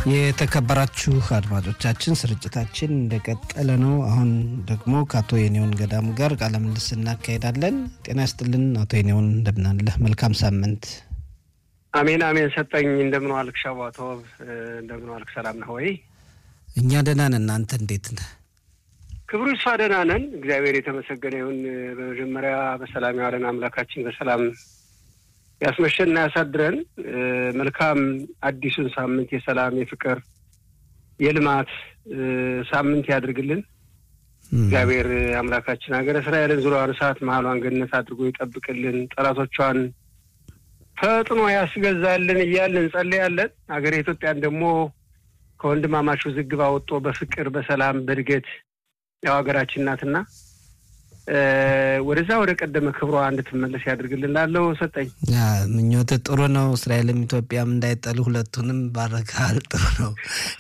የተከበራችሁ አድማጮቻችን ስርጭታችን እንደቀጠለ ነው። አሁን ደግሞ ከአቶ የኔውን ገዳሙ ጋር ቃለ ምልልስ እናካሄዳለን። ጤና ይስጥልን አቶ የኔውን እንደምናለህ? መልካም ሳምንት። አሜን አሜን። ሰጠኝ እንደምን ዋልክ ሻባቶብ? እንደምን ዋልክ? ሰላም ነህ ወይ? እኛ ደህና ነን። እናንተ እንዴት ነህ? ክብሩ ይስፋ ደህና ነን። እግዚአብሔር የተመሰገነ ይሁን። በመጀመሪያ በሰላም ያዋለን አምላካችን በሰላም ያስመሸንና ያሳድረን። መልካም አዲሱን ሳምንት የሰላም የፍቅር፣ የልማት ሳምንት ያድርግልን። እግዚአብሔር አምላካችን ሀገረ እስራኤልን ዙሪያዋን እሳት መሀሏን ገነት አድርጎ ይጠብቅልን። ጠላቶቿን ፈጥኖ ያስገዛልን እያልን እንጸልያለን። ሀገረ ኢትዮጵያን ደግሞ ከወንድማማቹ ዝግብ አወጦ በፍቅር በሰላም በእድገት ያው ሀገራችን ናትና ወደዛ ወደ ቀደመ ክብሯ እንድትመለስ ያድርግልን። ላለው ሰጠኝ ምኞት ጥሩ ነው። እስራኤልም ኢትዮጵያም እንዳይጠሉ ሁለቱንም ባረካል። ጥሩ ነው።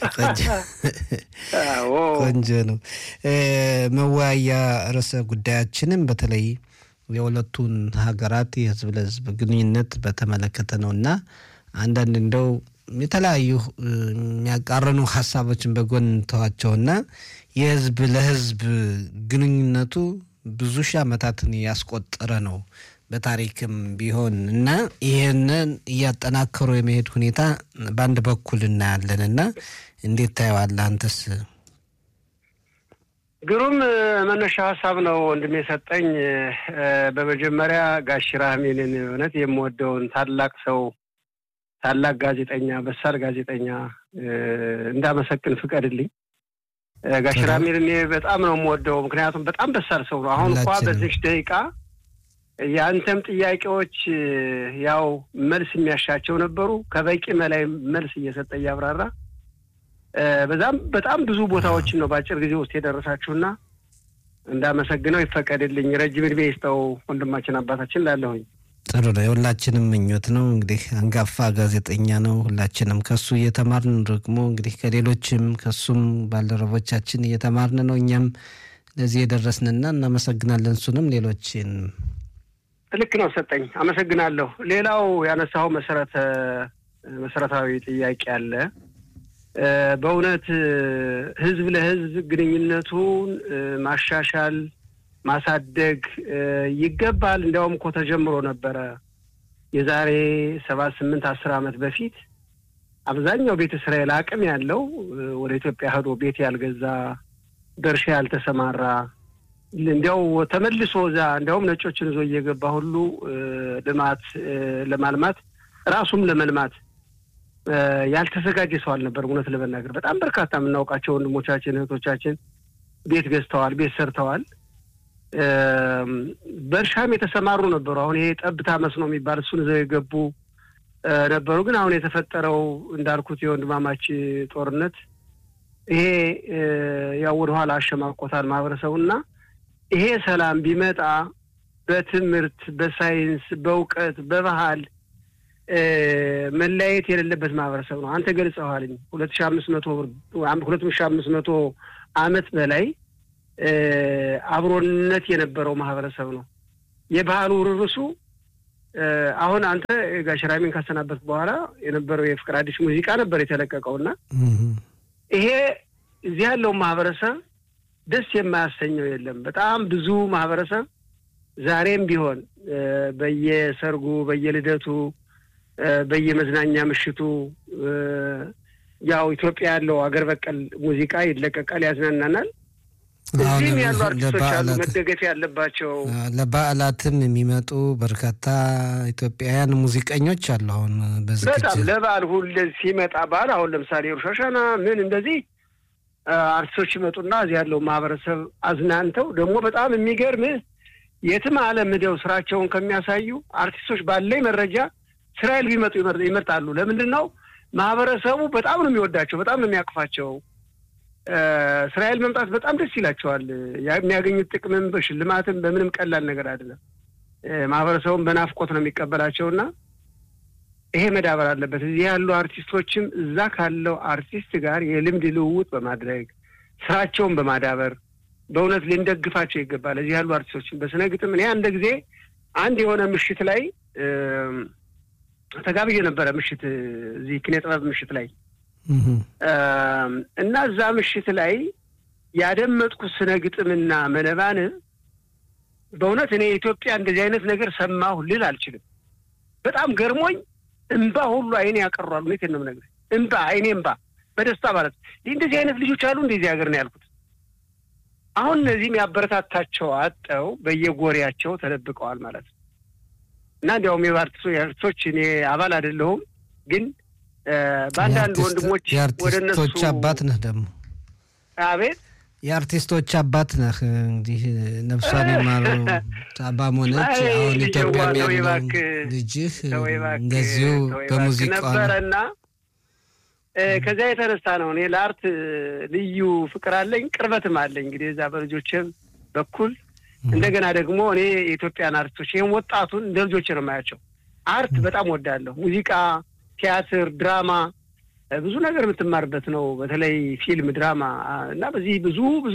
ቆንጆ ነው። መወያያ ርዕሰ ጉዳያችንም በተለይ የሁለቱን ሀገራት የህዝብ ለህዝብ ግንኙነት በተመለከተ ነው እና አንዳንድ እንደው የተለያዩ የሚያቃረኑ ሀሳቦችን በጎን ተዋቸውና የህዝብ ለህዝብ ግንኙነቱ ብዙ ሺህ ዓመታትን ያስቆጠረ ነው በታሪክም ቢሆን እና ይህንን እያጠናከሩ የመሄድ ሁኔታ በአንድ በኩል እናያለን እና እንዴት ታየዋለህ አንተስ? ግሩም መነሻ ሀሳብ ነው ወንድም የሰጠኝ። በመጀመሪያ ጋሽ ራህሜንን እውነት የምወደውን ታላቅ ሰው ታላቅ ጋዜጠኛ በሳል ጋዜጠኛ እንዳመሰግን ፍቀድልኝ። ጋሽ ራሜል እኔ በጣም ነው የምወደው፣ ምክንያቱም በጣም በሳል ሰው ነው። አሁን እንኳ በዚች ደቂቃ የአንተም ጥያቄዎች ያው መልስ የሚያሻቸው ነበሩ። ከበቂ በላይ መልስ እየሰጠ እያብራራ በዛም በጣም ብዙ ቦታዎችን ነው በአጭር ጊዜ ውስጥ የደረሳችሁና እንዳመሰግነው ይፈቀድልኝ። ረጅም ዕድሜ ይስጠው ወንድማችን አባታችን ላለሁኝ ጥሩ ነው። የሁላችንም ምኞት ነው። እንግዲህ አንጋፋ ጋዜጠኛ ነው። ሁላችንም ከሱ እየተማርን ደግሞ እንግዲህ ከሌሎችም ከሱም ባልደረቦቻችን እየተማርን ነው እኛም ለዚህ የደረስንና እናመሰግናለን። እሱንም ሌሎችን ልክ ነው ሰጠኝ፣ አመሰግናለሁ። ሌላው ያነሳው መሰረተ መሰረታዊ ጥያቄ አለ። በእውነት ህዝብ ለህዝብ ግንኙነቱን ማሻሻል ማሳደግ ይገባል። እንዲያውም እኮ ተጀምሮ ነበረ የዛሬ ሰባት ስምንት አስር ዓመት በፊት አብዛኛው ቤተ እስራኤል አቅም ያለው ወደ ኢትዮጵያ ሄዶ ቤት ያልገዛ በእርሻ ያልተሰማራ እንዲያው ተመልሶ እዛ እንዲያውም ነጮችን ይዞ እየገባ ሁሉ ልማት ለማልማት ራሱም ለመልማት ያልተዘጋጀ ሰው አልነበር። እውነት ለመናገር በጣም በርካታ የምናውቃቸው ወንድሞቻችን እህቶቻችን ቤት ገዝተዋል፣ ቤት ሰርተዋል። በእርሻም የተሰማሩ ነበሩ። አሁን ይሄ ጠብታ መስኖ የሚባል እሱን ይዘው የገቡ ነበሩ። ግን አሁን የተፈጠረው እንዳልኩት የወንድማማች ጦርነት ይሄ ያው ወደኋላ አሸማቆታል ማህበረሰቡና ይሄ ሰላም ቢመጣ በትምህርት፣ በሳይንስ፣ በእውቀት፣ በባህል መለያየት የሌለበት ማህበረሰብ ነው። አንተ ገልጸዋልኝ ሁለት ሺ አምስት መቶ ሁለት ሺ አምስት መቶ አመት በላይ አብሮነት የነበረው ማህበረሰብ ነው። የባህሉ ርርሱ አሁን አንተ ጋሽ ራሜን ካሰናበት በኋላ የነበረው የፍቅር አዲስ ሙዚቃ ነበር የተለቀቀው እና ይሄ እዚህ ያለው ማህበረሰብ ደስ የማያሰኘው የለም። በጣም ብዙ ማህበረሰብ ዛሬም ቢሆን በየሰርጉ፣ በየልደቱ፣ በየመዝናኛ ምሽቱ ያው ኢትዮጵያ ያለው አገር በቀል ሙዚቃ ይለቀቃል፣ ያዝናናናል። እዚህም ያሉ አርቲስቶች አሉ መደገፍ ያለባቸው። ለበዓላትም የሚመጡ በርካታ ኢትዮጵያውያን ሙዚቀኞች አሉ። አሁን በዝግጅት በጣም ለበዓል ሁሌ ሲመጣ በዓል አሁን ለምሳሌ ሩሻሻና ምን እንደዚህ አርቲስቶች ይመጡና እዚህ ያለው ማህበረሰብ አዝናንተው ደግሞ በጣም የሚገርምህ የትም ዓለም ሄደው ስራቸውን ከሚያሳዩ አርቲስቶች ባለኝ መረጃ እስራኤል ቢመጡ ይመርጣሉ። ለምንድን ነው? ማህበረሰቡ በጣም ነው የሚወዳቸው፣ በጣም ነው የሚያቅፋቸው። እስራኤል መምጣት በጣም ደስ ይላቸዋል። የሚያገኙት ጥቅምም በሽልማትም በምንም ቀላል ነገር አይደለም። ማህበረሰቡን በናፍቆት ነው የሚቀበላቸውና ይሄ መዳበር አለበት። እዚህ ያሉ አርቲስቶችም እዛ ካለው አርቲስት ጋር የልምድ ልውውጥ በማድረግ ስራቸውን በማዳበር በእውነት ልንደግፋቸው ይገባል። እዚህ ያሉ አርቲስቶችን በስነ ግጥም እኔ አንድ ጊዜ አንድ የሆነ ምሽት ላይ ተጋብዬ ነበረ። ምሽት እዚህ ኪነ ጥበብ ምሽት ላይ እና እዛ ምሽት ላይ ያደመጥኩት ስነ ግጥምና መነባንብ በእውነት እኔ ኢትዮጵያ እንደዚህ አይነት ነገር ሰማሁ ልል አልችልም። በጣም ገርሞኝ እምባ ሁሉ አይኔ ያቀሯል። እውነቴን ነው የምነግርህ። እምባ አይኔ እምባ በደስታ ማለት ይህ እንደዚህ አይነት ልጆች አሉ እንደዚህ ሀገር ነው ያልኩት። አሁን እነዚህም ያበረታታቸው አጠው በየጎሪያቸው ተደብቀዋል ማለት ነው እና እንዲያውም የአርቲስቶች እኔ አባል አይደለሁም፣ ግን በአንዳንድ ወንድሞች ወደ እነሱ የአርቲስቶች አባት ነህ ደግሞ አቤት የአርቲስቶች አባት ነህ። እንግዲህ ነፍሷን የማረው አባም ሆነች አሁን ኢትዮጵያ ያለው ልጅህ እንደዚሁ በሙዚቃ ነበረና ከዚያ የተነሳ ነው እኔ ለአርት ልዩ ፍቅር አለኝ፣ ቅርበትም አለኝ። እንግዲህ እዛ በልጆችም በኩል እንደገና ደግሞ እኔ የኢትዮጵያን አርቲስቶች ይህም ወጣቱን እንደ ልጆች ነው የማያቸው። አርት በጣም ወዳለሁ። ሙዚቃ፣ ቲያትር፣ ድራማ ብዙ ነገር የምትማርበት ነው። በተለይ ፊልም፣ ድራማ እና በዚህ ብዙ ብዙ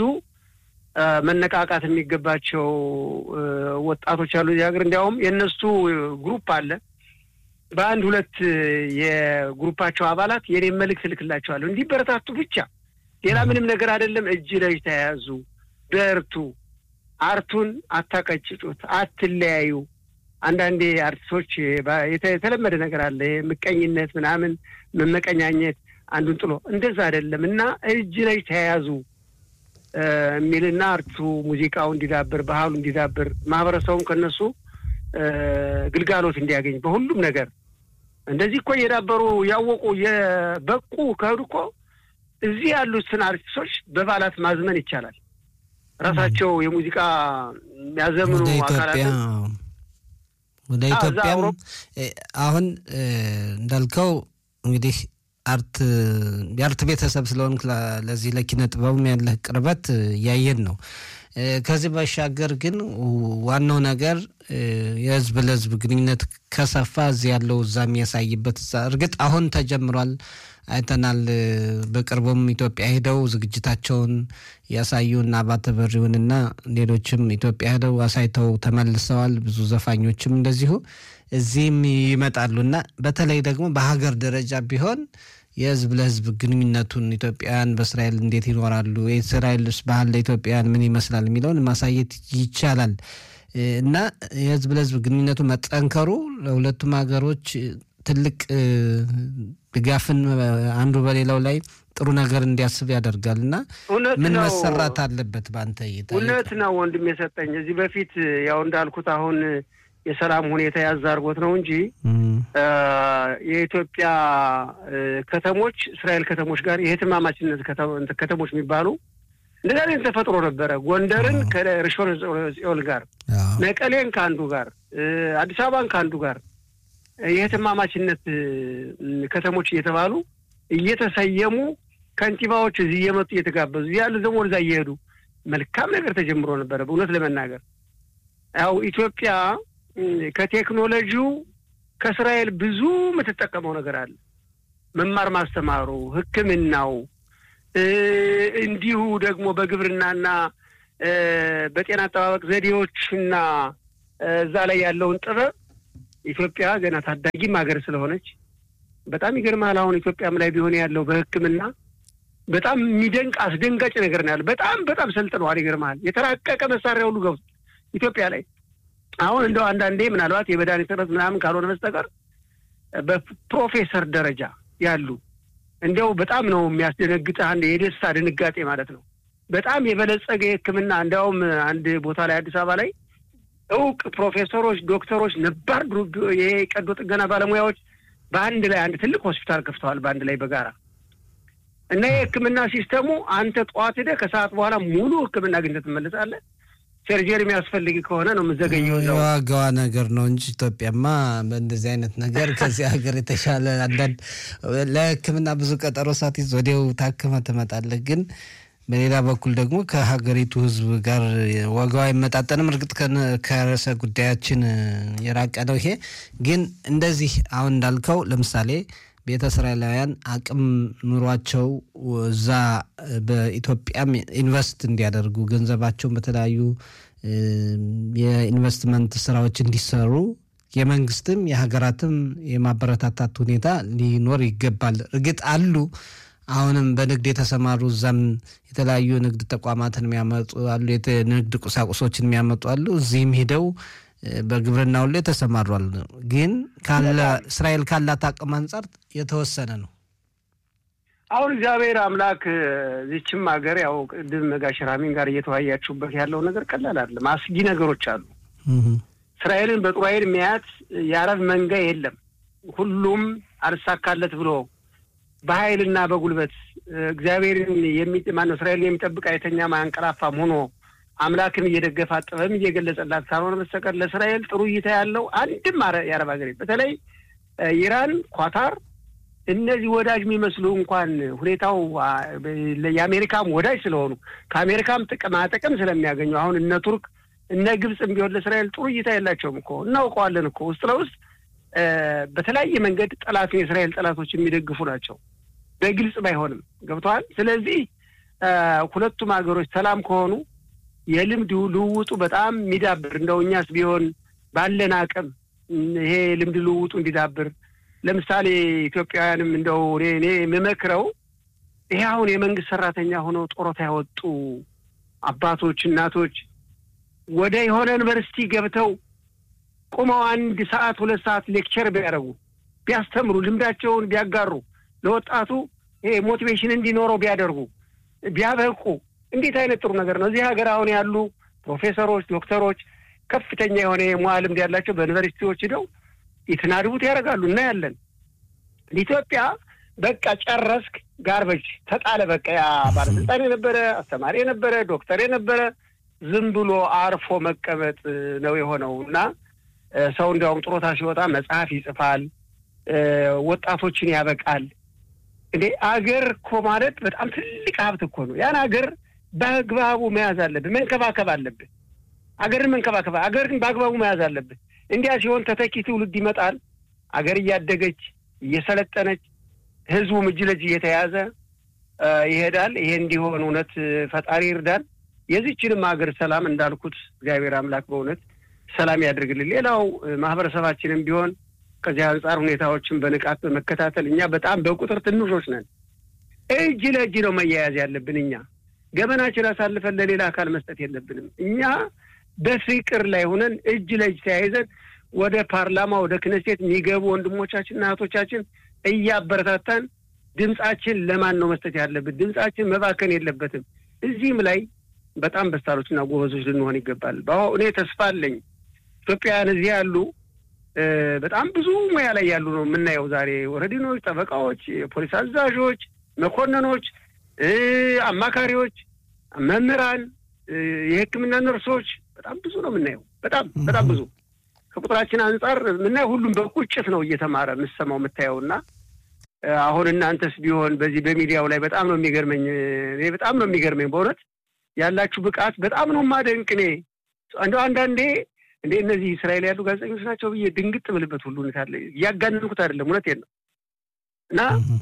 መነቃቃት የሚገባቸው ወጣቶች አሉ እዚህ ሀገር። እንዲያውም የእነሱ ግሩፕ አለ። በአንድ ሁለት የግሩፓቸው አባላት የኔም መልእክት እልክላቸዋለሁ እንዲበረታቱ ብቻ፣ ሌላ ምንም ነገር አይደለም። እጅ ለእጅ ተያያዙ፣ በርቱ፣ አርቱን አታቀጭጩት፣ አትለያዩ። አንዳንዴ አርቲስቶች የተለመደ ነገር አለ፣ ምቀኝነት ምናምን መመቀኛኘት አንዱን ጥሎ እንደዛ አይደለም እና እጅ ላይ ተያያዙ የሚልና አርቱ ሙዚቃው እንዲዳብር ባህሉ እንዲዳብር ማህበረሰቡም ከነሱ ግልጋሎት እንዲያገኝ በሁሉም ነገር እንደዚህ እኮ እየዳበሩ ያወቁ የበቁ ከሄዱ እኮ እዚህ ያሉትን አርቲስቶች በባላት ማዝመን ይቻላል። ራሳቸው የሙዚቃ የሚያዘምኑ አካላትን ወደ ኢትዮጵያም አሁን እንዳልከው እንግዲህ አርት የአርት ቤተሰብ ስለሆንክ ለዚህ ለኪነ ጥበቡም ያለህ ቅርበት እያየን ነው። ከዚህ ባሻገር ግን ዋናው ነገር የህዝብ ለህዝብ ግንኙነት ከሰፋ እዚህ ያለው እዛ የሚያሳይበት እርግጥ አሁን ተጀምሯል፣ አይተናል። በቅርቡም ኢትዮጵያ ሄደው ዝግጅታቸውን ያሳዩን አባተ በሪውንና ሌሎችም ኢትዮጵያ ሄደው አሳይተው ተመልሰዋል። ብዙ ዘፋኞችም እንደዚሁ እዚህም ይመጣሉ እና በተለይ ደግሞ በሀገር ደረጃ ቢሆን የህዝብ ለህዝብ ግንኙነቱን ኢትዮጵያውያን በእስራኤል እንዴት ይኖራሉ፣ የእስራኤልስ ባህል ለኢትዮጵያውያን ምን ይመስላል የሚለውን ማሳየት ይቻላል እና የህዝብ ለህዝብ ግንኙነቱ መጠንከሩ ለሁለቱም ሀገሮች ትልቅ ድጋፍን አንዱ በሌላው ላይ ጥሩ ነገር እንዲያስብ ያደርጋል እና ምን መሰራት አለበት በአንተ እይታ? እውነት ነው ወንድም የሰጠኝ እዚህ በፊት ያው እንዳልኩት አሁን የሰላም ሁኔታ ያዝ አድርጎት ነው እንጂ የኢትዮጵያ ከተሞች እስራኤል ከተሞች ጋር የህትማማችነት ከተሞች የሚባሉ እንደዚህ አይነት ተፈጥሮ ነበረ። ጎንደርን ከርሾን ጽዮን ጋር፣ መቀሌን ከአንዱ ጋር፣ አዲስ አበባን ከአንዱ ጋር የህትማማችነት ከተሞች እየተባሉ እየተሰየሙ ከንቲባዎች እዚህ እየመጡ እየተጋበዙ እዚህ ያሉ ደግሞ ወደዛ እየሄዱ መልካም ነገር ተጀምሮ ነበረ። በእውነት ለመናገር ያው ኢትዮጵያ ከቴክኖሎጂው ከእስራኤል ብዙ የምትጠቀመው ነገር አለ። መማር ማስተማሩ፣ ሕክምናው እንዲሁ ደግሞ በግብርናና በጤና አጠባበቅ ዘዴዎችና እዛ ላይ ያለውን ጥበብ ኢትዮጵያ ገና ታዳጊም ሀገር ስለሆነች በጣም ይገርማል። አሁን ኢትዮጵያም ላይ ቢሆን ያለው በሕክምና በጣም የሚደንቅ አስደንጋጭ ነገር ነው ያለው። በጣም በጣም ሰልጥነዋል። ይገርማል። የተራቀቀ መሳሪያ ሁሉ ገብቶ ኢትዮጵያ ላይ አሁን እንደው አንዳንዴ ምናልባት የመድኃኒት እጥረት ምናምን ካልሆነ በስተቀር በፕሮፌሰር ደረጃ ያሉ እንዲያው በጣም ነው የሚያስደነግጥ። አንድ የደስታ ድንጋጤ ማለት ነው። በጣም የበለጸገ የሕክምና እንዲያውም አንድ ቦታ ላይ አዲስ አበባ ላይ እውቅ ፕሮፌሰሮች፣ ዶክተሮች፣ ነባር ይሄ ቀዶ ጥገና ባለሙያዎች በአንድ ላይ አንድ ትልቅ ሆስፒታል ከፍተዋል። በአንድ ላይ በጋራ እና የሕክምና ሲስተሙ አንተ ጠዋት ሄደህ ከሰዓት በኋላ ሙሉ ሕክምና አግኝተህ ትመለሳለህ። ሰርጀሪ የሚያስፈልግ ከሆነ ነው የምዘገኘው። የዋጋዋ ነገር ነው እንጂ ኢትዮጵያማ በእንደዚህ አይነት ነገር ከዚህ ሀገር የተሻለ አንዳንድ ለሕክምና ብዙ ቀጠሮ ሳትይዝ ወዲያው ታክመህ ትመጣለህ። ግን በሌላ በኩል ደግሞ ከሀገሪቱ ሕዝብ ጋር ዋጋው አይመጣጠንም። እርግጥ ከርዕሰ ጉዳያችን የራቀ ነው ይሄ። ግን እንደዚህ አሁን እንዳልከው ለምሳሌ ቤተ እስራኤላውያን አቅም ኑሯቸው እዛ በኢትዮጵያም ኢንቨስት እንዲያደርጉ ገንዘባቸውን በተለያዩ የኢንቨስትመንት ስራዎች እንዲሰሩ የመንግስትም የሀገራትም የማበረታታት ሁኔታ ሊኖር ይገባል። እርግጥ አሉ አሁንም በንግድ የተሰማሩ እዛም የተለያዩ ንግድ ተቋማትን የሚያመጡ አሉ፣ ንግድ ቁሳቁሶችን የሚያመጡ አሉ። እዚህም ሄደው በግብርናው ላይ ተሰማሯል። ግን እስራኤል ካላት አቅም አንጻር የተወሰነ ነው። አሁን እግዚአብሔር አምላክ ዚችም ሀገር ያው ቅድም ጋሽ ራሚን ጋር እየተወያያችሁበት ያለው ነገር ቀላል አይደለም። አስጊ ነገሮች አሉ። እስራኤልን በጥሩ ኃይል የሚያያት የአረብ መንጋ የለም። ሁሉም አልሳካለት ብሎ በኃይልና በጉልበት እግዚአብሔርን ማነው እስራኤልን የሚጠብቅ አይተኛም አያንቀላፋም ሆኖ አምላክን እየደገፋ ጥበብም እየገለጸላት ካልሆነ በስተቀር ለእስራኤል ጥሩ እይታ ያለው አንድም የአረብ ሀገር በተለይ ኢራን፣ ኳታር እነዚህ ወዳጅ የሚመስሉ እንኳን ሁኔታው የአሜሪካም ወዳጅ ስለሆኑ ከአሜሪካም ጥቅማ ጥቅም ስለሚያገኙ አሁን እነ ቱርክ እነ ግብፅም ቢሆን ለእስራኤል ጥሩ እይታ የላቸውም እኮ እናውቀዋለን እኮ ውስጥ ለውስጥ በተለያየ መንገድ ጠላትን የእስራኤል ጠላቶች የሚደግፉ ናቸው። በግልጽ ባይሆንም ገብተዋል። ስለዚህ ሁለቱም ሀገሮች ሰላም ከሆኑ የልምድ ልውውጡ በጣም የሚዳብር እንደው እኛስ ቢሆን ባለን አቅም ይሄ ልምድ ልውውጡ እንዲዳብር ለምሳሌ ኢትዮጵያውያንም እንደው እኔ የምመክረው ይሄ አሁን የመንግስት ሰራተኛ ሆነው ጡረታ ያወጡ አባቶች፣ እናቶች ወደ የሆነ ዩኒቨርሲቲ ገብተው ቁመው አንድ ሰዓት ሁለት ሰዓት ሌክቸር ቢያደርጉ ቢያስተምሩ፣ ልምዳቸውን ቢያጋሩ፣ ለወጣቱ ይሄ ሞቲቬሽን እንዲኖረው ቢያደርጉ ቢያበቁ እንዴት አይነት ጥሩ ነገር ነው። እዚህ ሀገር አሁን ያሉ ፕሮፌሰሮች፣ ዶክተሮች ከፍተኛ የሆነ የሙያ ልምድ ያላቸው በዩኒቨርሲቲዎች ሂደው የተናድቡት ያደርጋሉ እናያለን። ኢትዮጵያ በቃ ጨረስክ፣ ጋርበጅ ተጣለ። በቃ ያ ባለስልጣን የነበረ አስተማሪ የነበረ ዶክተር የነበረ ዝም ብሎ አርፎ መቀመጥ ነው የሆነው እና ሰው እንዲያውም ጡረታ ሲወጣ መጽሐፍ ይጽፋል፣ ወጣቶችን ያበቃል። እንዴ አገር እኮ ማለት በጣም ትልቅ ሀብት እኮ ነው። ያን አገር በአግባቡ መያዝ አለብህ፣ መንከባከብ አለብህ። አገርን መንከባከብ፣ አገርን በአግባቡ መያዝ አለብህ። እንዲያ ሲሆን ተተኪ ትውልድ ይመጣል። አገር እያደገች እየሰለጠነች፣ ህዝቡም እጅ ለእጅ እየተያዘ ይሄዳል። ይሄ እንዲሆን እውነት ፈጣሪ ይርዳል። የዚችንም ሀገር ሰላም እንዳልኩት እግዚአብሔር አምላክ በእውነት ሰላም ያድርግልን። ሌላው ማህበረሰባችንም ቢሆን ከዚህ አንጻር ሁኔታዎችን በንቃት በመከታተል እኛ በጣም በቁጥር ትንሾች ነን። እጅ ለእጅ ነው መያያዝ ያለብን። እኛ ገበናችን አሳልፈን ለሌላ አካል መስጠት የለብንም። እኛ በፍቅር ላይ ሆነን እጅ ለእጅ ተያይዘን ወደ ፓርላማ ወደ ክነሴት የሚገቡ ወንድሞቻችንና እህቶቻችን እያበረታታን ድምጻችን ለማን ነው መስጠት ያለብን? ድምጻችን መባከን የለበትም። እዚህም ላይ በጣም በስታሮችና ጎበዞች ልንሆን ይገባል። እኔ ተስፋ አለኝ። ኢትዮጵያውያን እዚህ ያሉ በጣም ብዙ ሙያ ላይ ያሉ ነው የምናየው ዛሬ ወረዲኖች፣ ጠበቃዎች፣ የፖሊስ አዛዦች፣ መኮንኖች፣ አማካሪዎች፣ መምህራን፣ የሕክምና ነርሶች በጣም ብዙ ነው የምናየው። በጣም በጣም ብዙ ከቁጥራችን አንጻር የምናየው ሁሉም በቁጭት ነው እየተማረ የምሰማው የምታየው እና አሁን እናንተስ ቢሆን በዚህ በሚዲያው ላይ በጣም ነው የሚገርመኝ። እኔ በጣም ነው የሚገርመኝ በእውነት ያላችሁ ብቃት በጣም ነው ማደንቅ። እኔ እንደው አንዳንዴ እንደ እነዚህ እስራኤል ያሉ ጋዜጠኞች ናቸው ብዬ ድንግጥ ብልበት ሁሉ ሁኔታ አለ። እያጋነንኩት አይደለም፣ እውነቴን ነው እና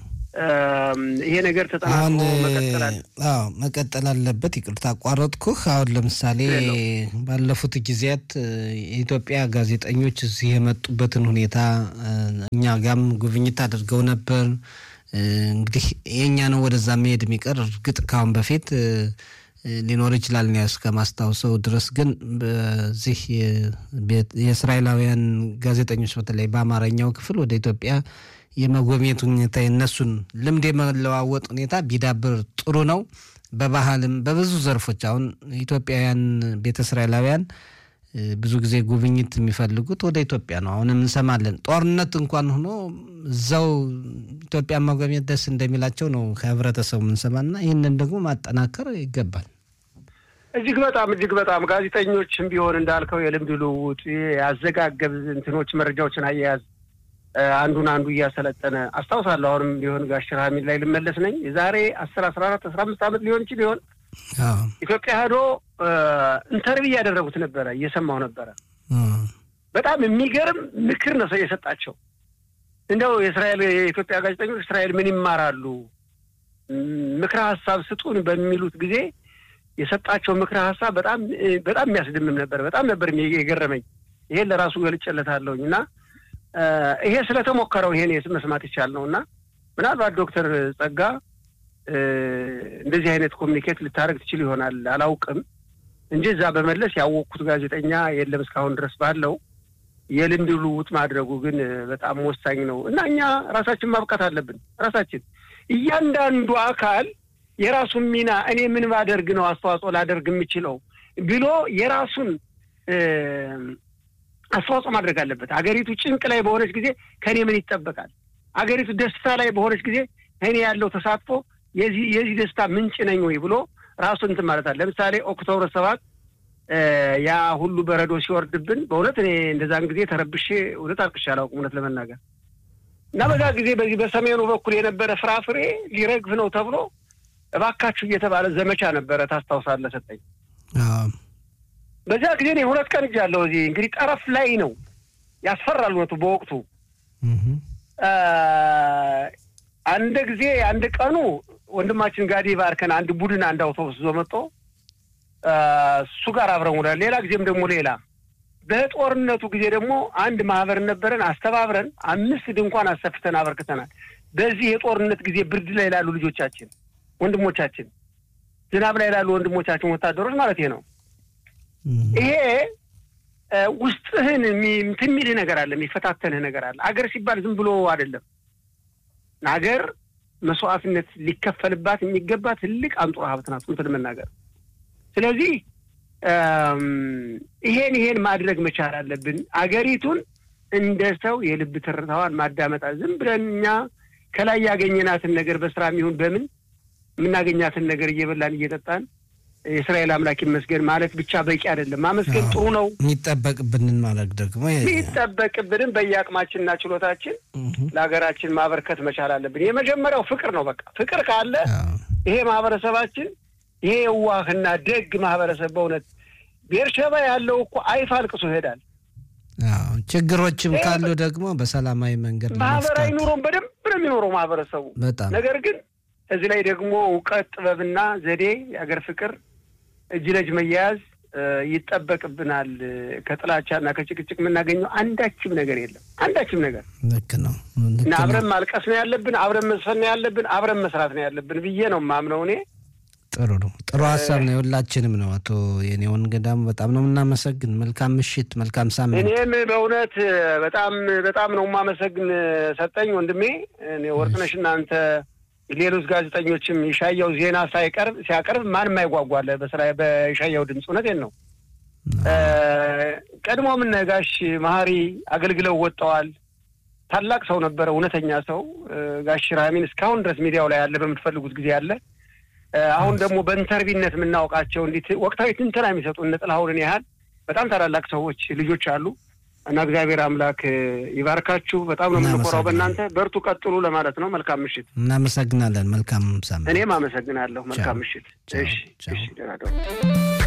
ይሄ ነገር ተጠናክሮ መቀጠል አለ። አዎ መቀጠል አለበት። ይቅርታ አቋረጥኩህ። አሁን ለምሳሌ ባለፉት ጊዜያት የኢትዮጵያ ጋዜጠኞች እዚህ የመጡበትን ሁኔታ እኛ ጋም ጉብኝት አድርገው ነበር። እንግዲህ የእኛ ነው ወደዛ መሄድ የሚቀር እርግጥ ካሁን በፊት ሊኖር ይችላል እኔ እስከማስታውሰው ድረስ ግን በዚህ የእስራኤላውያን ጋዜጠኞች በተለይ በአማርኛው ክፍል ወደ ኢትዮጵያ የመጎብኘት ሁኔታ የነሱን ልምድ የመለዋወጥ ሁኔታ ቢዳብር ጥሩ ነው። በባህልም በብዙ ዘርፎች አሁን ኢትዮጵያውያን ቤተ እስራኤላውያን ብዙ ጊዜ ጉብኝት የሚፈልጉት ወደ ኢትዮጵያ ነው። አሁንም እንሰማለን። ጦርነት እንኳን ሆኖ እዛው ኢትዮጵያ መጎብኘት ደስ እንደሚላቸው ነው ከህብረተሰቡ የምንሰማና ይህንን ደግሞ ማጠናከር ይገባል። እጅግ በጣም እጅግ በጣም ጋዜጠኞችም ቢሆን እንዳልከው የልምድ ልውውጥ ያዘጋገብ እንትኖች መረጃዎችን አያያዝ አንዱን አንዱ እያሰለጠነ አስታውሳለሁ። አሁንም ቢሆን ጋሽ ራሚል ላይ ልመለስ ነኝ የዛሬ አስር አስራ አራት አስራ አምስት ዓመት ሊሆን ይችል ሊሆን ኢትዮጵያ ሄዶ ኢንተርቪው እያደረጉት ነበረ፣ እየሰማው ነበረ። በጣም የሚገርም ምክር ነው ሰው የሰጣቸው። እንደው የእስራኤል የኢትዮጵያ ጋዜጠኞች እስራኤል ምን ይማራሉ ምክረ ሀሳብ ስጡን በሚሉት ጊዜ የሰጣቸው ምክረ ሀሳብ በጣም በጣም የሚያስደምም ነበር። በጣም ነበር የገረመኝ። ይሄን ለራሱ ገልጬለታለሁኝ እና ይሄ ስለተሞከረው ይሄን መስማት ይቻል ነው እና ምናልባት ዶክተር ጸጋ እንደዚህ አይነት ኮሚኒኬት ልታደርግ ትችል ይሆናል አላውቅም እንጂ እዛ በመለስ ያወቅኩት ጋዜጠኛ የለም እስካሁን ድረስ ባለው የልምድ ልውውጥ ማድረጉ ግን በጣም ወሳኝ ነው እና እኛ ራሳችን ማብቃት አለብን። ራሳችን እያንዳንዱ አካል የራሱን ሚና እኔ ምን ባደርግ ነው አስተዋጽኦ ላደርግ የምችለው ብሎ የራሱን አስተዋጽኦ ማድረግ አለበት። አገሪቱ ጭንቅ ላይ በሆነች ጊዜ ከእኔ ምን ይጠበቃል? አገሪቱ ደስታ ላይ በሆነች ጊዜ እኔ ያለው ተሳትፎ የዚህ የዚህ ደስታ ምንጭ ነኝ ወይ ብሎ ራሱን እንትን ማለት አለ። ለምሳሌ ኦክቶበር ሰባት ያ ሁሉ በረዶ ሲወርድብን በእውነት እኔ እንደዛን ጊዜ ተረብሼ እውነት አልቅሼ አላውቅም እውነት ለመናገር እና በዛ ጊዜ በዚህ በሰሜኑ በኩል የነበረ ፍራፍሬ ሊረግፍ ነው ተብሎ እባካችሁ እየተባለ ዘመቻ ነበረ። ታስታውሳለህ ሰጠኝ። በዚያ ጊዜ እኔ ሁለት ቀን እጃለሁ። እዚህ እንግዲህ ጠረፍ ላይ ነው ያስፈራል እውነቱ በወቅቱ አንድ ጊዜ አንድ ቀኑ ወንድማችን ጋዲ ባርከን አንድ ቡድን አንድ አውቶቡስ ይዞ መጥቶ እሱ ጋር አብረን ውለን፣ ሌላ ጊዜም ደግሞ ሌላ በጦርነቱ ጊዜ ደግሞ አንድ ማህበር ነበረን። አስተባብረን አምስት ድንኳን አሰፍተን አበርክተናል። በዚህ የጦርነት ጊዜ ብርድ ላይ ላሉ ልጆቻችን፣ ወንድሞቻችን፣ ዝናብ ላይ ላሉ ወንድሞቻችን ወታደሮች ማለት ነው። ይሄ ውስጥህን እንትን የሚልህ ነገር አለ፣ የሚፈታተንህ ነገር አለ። አገር ሲባል ዝም ብሎ አይደለም። አገር መስዋዕትነት ሊከፈልባት የሚገባ ትልቅ አንጡራ ሀብት ናት እንትን መናገር። ስለዚህ ይሄን ይሄን ማድረግ መቻል አለብን። አገሪቱን እንደ ሰው የልብ ትርታዋን ማዳመጣ ዝም ብለን እኛ ከላይ ያገኘናትን ነገር በስራ የሚሆን በምን የምናገኛትን ነገር እየበላን እየጠጣን የእስራኤል አምላክ ይመስገን ማለት ብቻ በቂ አይደለም። ማመስገን ጥሩ ነው። የሚጠበቅብንን ማድረግ ደግሞ የሚጠበቅብንን በየአቅማችንና ችሎታችን ለሀገራችን ማበርከት መቻል አለብን። የመጀመሪያው ፍቅር ነው። በቃ ፍቅር ካለ ይሄ ማህበረሰባችን ይሄ የዋህና ደግ ማህበረሰብ በእውነት ቤርሸባ ያለው እኮ አይፍ አልቅሶ ይሄዳል። ችግሮችም ካሉ ደግሞ በሰላማዊ መንገድ ማህበራዊ ኑሮም በደንብ ነው የሚኖረው ማህበረሰቡ። በጣም ነገር ግን እዚህ ላይ ደግሞ እውቀት፣ ጥበብና ዘዴ፣ የሀገር ፍቅር፣ እጅ ለእጅ መያያዝ ይጠበቅብናል። ከጥላቻና ከጭቅጭቅ የምናገኘው አንዳችም ነገር የለም። አንዳችም ነገር ልክ ነው እና አብረን ማልቀስ ነው ያለብን፣ አብረን መስፈን ነው ያለብን፣ አብረን መስራት ነው ያለብን ብዬ ነው የማምነው እኔ። ጥሩ ነው። ጥሩ ሀሳብ ነው። የሁላችንም ነው። አቶ የኔውን ገዳሙ በጣም ነው የምናመሰግን። መልካም ምሽት፣ መልካም ሳምንት። እኔም በእውነት በጣም በጣም ነው የማመሰግን ሰጠኝ ወንድሜ። ወርቅነሽ እናንተ ሌሎች ጋዜጠኞችም የሻያው ዜና ሳይቀርብ ሲያቀርብ ማንም አይጓጓለ በስራ በሻያው ድምፅ እውነቴን ነው። ቀድሞ ምን ጋሽ መሀሪ አገልግለው ወጥተዋል። ታላቅ ሰው ነበረ፣ እውነተኛ ሰው ጋሽ ራሚን እስካሁን ድረስ ሚዲያው ላይ ያለ በምትፈልጉት ጊዜ አለ። አሁን ደግሞ በኢንተርቪነት የምናውቃቸው እንዲት ወቅታዊ ትንተና የሚሰጡ እነ ጥላሁንን ያህል በጣም ታላላቅ ሰዎች ልጆች አሉ እና እግዚአብሔር አምላክ ይባርካችሁ። በጣም ነው የምንኮራው በእናንተ። በርቱ፣ ቀጥሉ ለማለት ነው። መልካም ምሽት። እናመሰግናለን። መልካም ሳምንት። እኔም አመሰግናለሁ። መልካም ምሽት። እሺ፣ እሺ።